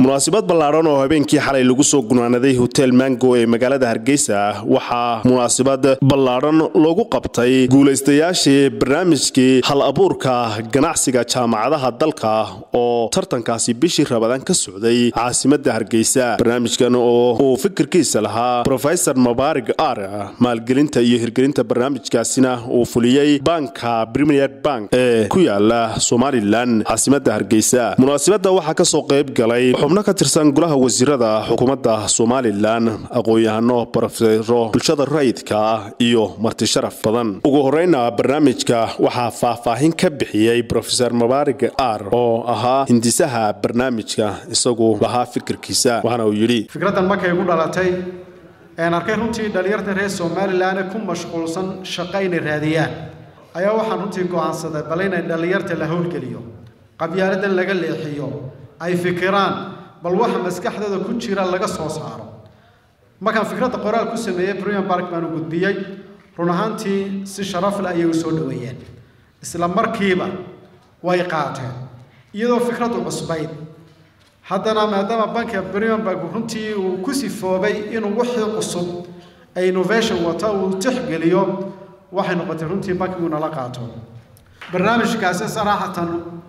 munaasabad ballaadhan oo habeenkii xalay lagu soo gunaanaday hotel mango ee magaalada hargeysa waxaa munaasabad ballaadhan loogu qabtay guulaystayaashii barnaamijkii hal abuurka ganacsiga jaamacadaha dalka oo tartankaasi bishii rabadaan ka socday caasimadda hargeysa barnaamijkan oo uu fikirkiisa lahaa rofesor mabaarig ar maalgelinta iyo hirgelinta barnaamijkaasina uu fuliyey banka premier bank ee ku yaala somalilan caasimadda hargeysa munaasabadda waxaa kasoo qayb galay xubno ka tirsan golaha wasiirada xukuumadda somalilan aqoon-yahano barofesoro bulshada rayidka ah iyo marti sharaf badan ugu horeyna barnaamijka waxaa faahfaahin ka bixiyey rofesor mabaarig ar oo ahaa hindisaha barnaamijka isagu lahaa fikirkiisa waxaana uu yidhi fikraddan markay igu dhalatay een arkay runtii dhallinyarta reer somalilan ee ku mashquulsan shaqo inay raadiyaan ayaa waxaan runtii go'aansaday bal inay dhallinyarta la howlgeliyo qabyaaladan laga leexiyo ay fikiraan bal waxa maskaxdooda ku jira laga soo saaro markaan fikradda qoraal ku sameeyey brian bark baan u gudbiyey run ahaantii si sharaf leh ayay u soo dhoweeyeen isla markiiba way qaateen iyadoo fikraddu cusbayd haddana maadaama banka brian bark runtii uu ku sifoobay inuu wixii cusub ee innovation wata uu tixgeliyo waxay noqotay runtii bankigu nala qaato barnaamijkaasi saraaxatan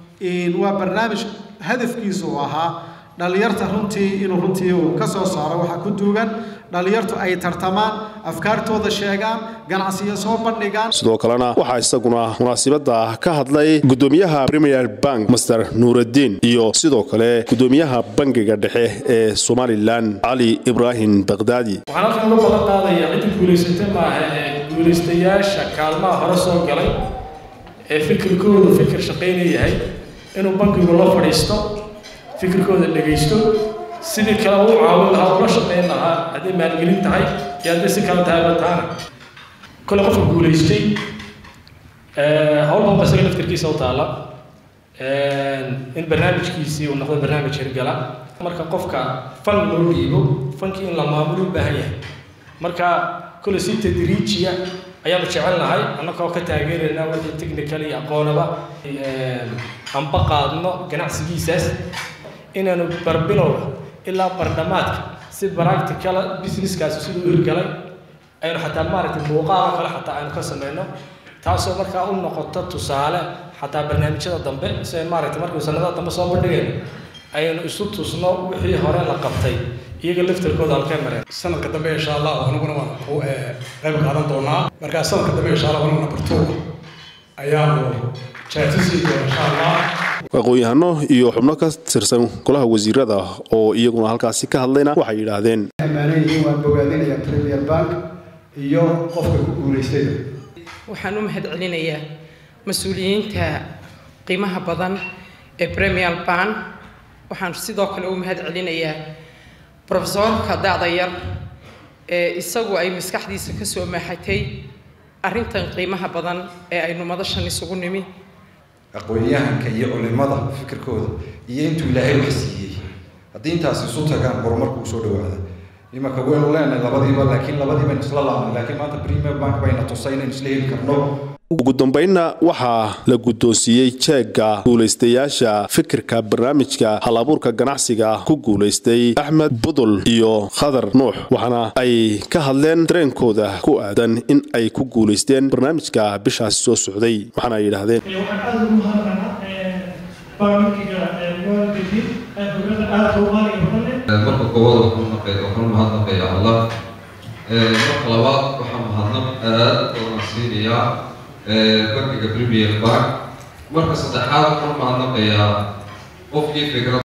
waa barnaamij hadafkiisu uu ahaa dhallinyarta runtii inuu runtii uu ka soo saaro waxaa ku duugan dhallinyartu ay tartamaan afkaartooda sheegaan ganacsiyo soo bandhigaan sidoo kalena waxaa isaguna munaasibadda ka hadlay gudoomiyaha premier bank master nuuraddiin iyo sidoo kale gudoomiyaha bangiga dhexe ee somalilan cali ibraahim bakdaadi waxaan halkan uga balan qaadaya cidda guulaysata maaha ee guulaystayaasha kaalmaha hore soo galay ee fikirkoodu fikir shaqayna yahay inuu bankigu la fadhiisto fikirkooda dhegaysto sidii kale u caawin lahaa ula shaqayn lahaa hadday maalgelin tahay iyo hadday si kale tahay bataana kole qofka guulaystay howlba isaga laftirkiisa u taala in barnaamijkiisii uu noqdo barnaamij hirgala marka qofka fan loo dhiibo fankii in la maamulo u baahan yahay marka kole si tadriijiya ayaanu jecel nahay annagoo ka taageerayna wixii technical iyo aqoonaba anba qaadno ganacsigiisaas inaanu barbilowga ilaa bardhamaadka si practicala businesskaasi siduu u hirgalay aynu xataa maaragtay muuqaalo kale xataa aynu ka samayno taasoo markaa u noqoto tusaale xataa barnaamijyada dambe si ay maaragtay markuu sanadaha dambe soo bandhigayno aynu isu tusno wixii hore la qabtay iyaga laftarkooda halkay mareen sanadka dambe insha allah aniguna waan ku qayb qaadan doonaa markaa sanadka dambe insha allah aniguna bartuuga ayaanu jaatisi doona insha allah aqoon-yahano iyo xubno ka tirsan golaha wasiirada oo iyaguna halkaasi ka hadlayna waxay yidhaahdeen amaanan yihiin waan bogaadinayaa premier bank iyo qofka ku guulaystayda waxaan u mahad celinayaa mas-uuliyiinta qiimaha badan ee premier bank waxaan sidoo kale u mahad celinayaa rofesorka da'da yar ee isagu ay maskaxdiisa ka soo maaxatay arrintan qiimaha badan ee aynu madashan isugu nimi aqoon-yahanka iyo culimada fikirkooda iyo intuu ilaahay wax siiyey haddii intaas isu tagaan horumarku usoo dhawaada imanka waynu leenahay labadiiba laakiin labadii baynu isla laabnay laakiin maanta premier bank bayna tusay inaynu isla heli karno ugu dambeynna waxaa la guddoonsiiyey jeegga guulaystayaasha fikirka barnaamijka hal abuurka ganacsiga ku guulaystay axmed budul iyo khadar nuux waxaana ay ka hadleen dareenkooda ku aadan in ay ku guulaysteen barnaamijka bishaasi soo socday waxaana ay yidhaahdeen marka koowaad waxaan mahadnaqayaa allah marka labaad waxaan mahadnaq aad badan siinayaa bankiga premier bank marka saddexaad waxaan mahadnaqayaa qofkii fikrad